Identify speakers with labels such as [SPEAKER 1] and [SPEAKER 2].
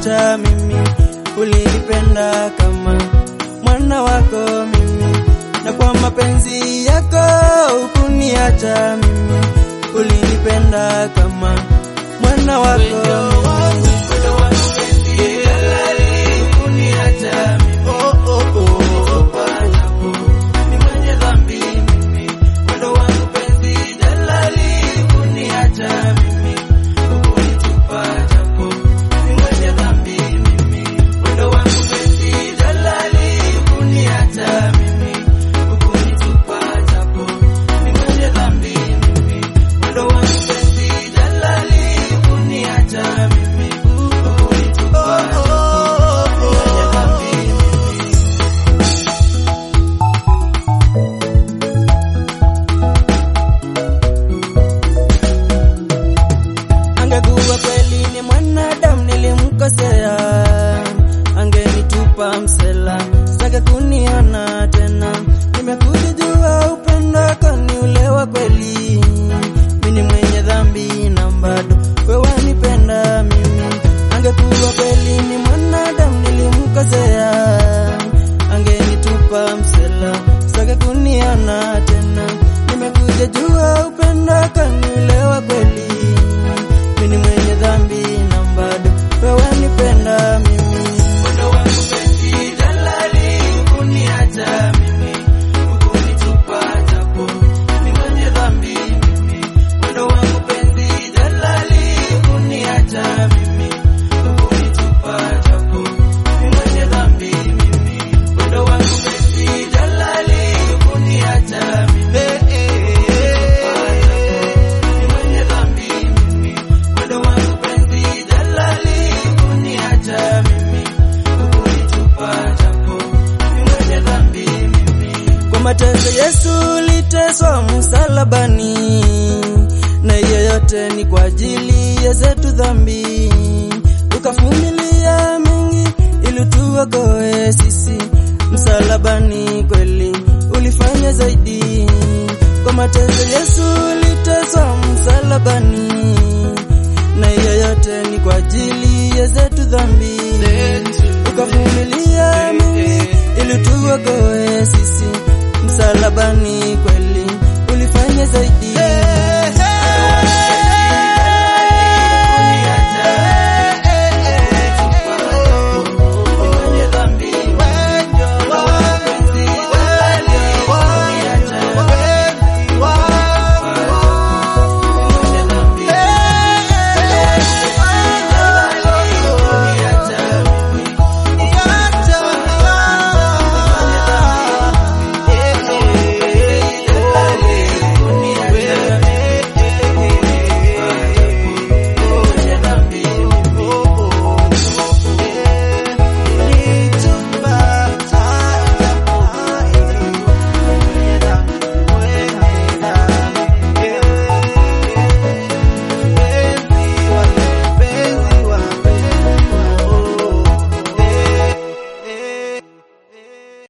[SPEAKER 1] hukuniacha mimi, ulinipenda kama mwana wako mimi, na kwa mapenzi yako hukuniacha mimi, ulinipenda kama mwana wako mimi. Oh, oh, oh. Angekuwa kweli ni mwanadamu nilimkosea, angenitupa msela, sitaki kuniona tena. Nimekuja jua upendo wako ni ule wa kweli, mimi ni mwenye dhambi na bado wewe wanipenda mimi. Angekuwa kweli ni mwanadamu nilimkosea, angenitupa msela, sitaki kuniona tena. Nimekuja jua upendo wako ni ule wa kweli mimi ni mwenye dhambi na bado wewe wanipenda mimi. Kwa mateso Yesu liteswa msalabani, na hiyo yote ni kwa ajili ya zetu dhambi. Ukavumilia mengi ili tuokoe sisi, msalabani kweli ulifanya zaidi. Kwa mateso Yesu liteswa msalabani, na hiyo yote ni kwa ajili ya zetu dhambi. Ukavumilia mengi ili tuokoe sisi, msalabani